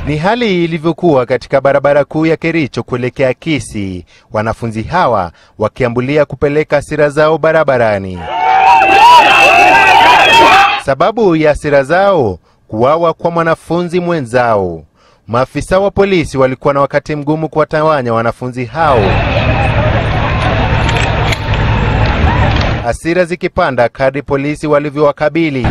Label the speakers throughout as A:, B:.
A: Ni hali ilivyokuwa katika barabara kuu ya Kericho kuelekea Kisii, wanafunzi hawa wakiambulia kupeleka hasira zao barabarani. Sababu ya hasira zao, kuwawa kwa mwanafunzi mwenzao. Maafisa wa polisi walikuwa na wakati mgumu kuwatawanya wanafunzi hao, hasira zikipanda kadri polisi walivyowakabili.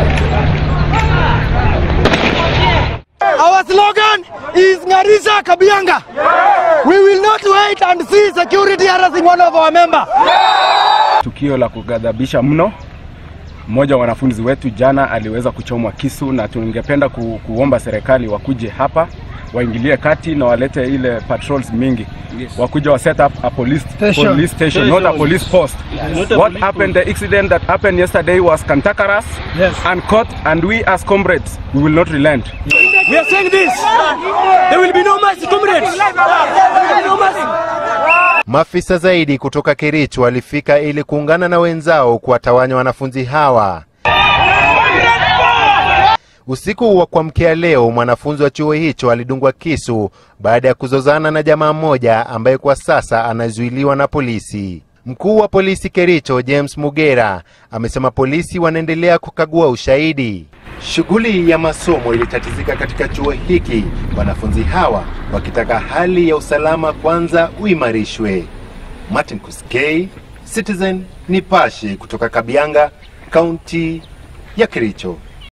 B: Our slogan is Ngarisha Kabianga. We will not wait and see security harassing one of our member.
C: Tukio la kughadhabisha mno. Mmoja wa wanafunzi wetu jana aliweza kuchomwa kisu, na tungependa ku, kuomba serikali wakuje hapa waingilie kati na walete ile patrols mingi yes. Wakuja wa set up a police station, police station, not a police post. What happened, the incident that happened yesterday was cantankerous
B: Yes.
C: and caught, and we as comrades, we will not relent.
B: We are saying this. There will be no mercy, comrades. There will be no mercy.
A: Maafisa zaidi kutoka Kericho walifika ili kuungana na wenzao kuwatawanya wanafunzi hawa. Usiku wa kuamkia leo, mwanafunzi wa chuo hicho alidungwa kisu baada ya kuzozana na jamaa mmoja ambaye kwa sasa anazuiliwa na polisi. Mkuu wa polisi Kericho, James Mugera, amesema polisi wanaendelea kukagua ushahidi. Shughuli ya masomo ilitatizika katika chuo hiki, wanafunzi hawa wakitaka hali ya usalama kwanza uimarishwe. Martin Kuskei, Citizen Nipashe kutoka Kabianga, kaunti ya Kericho.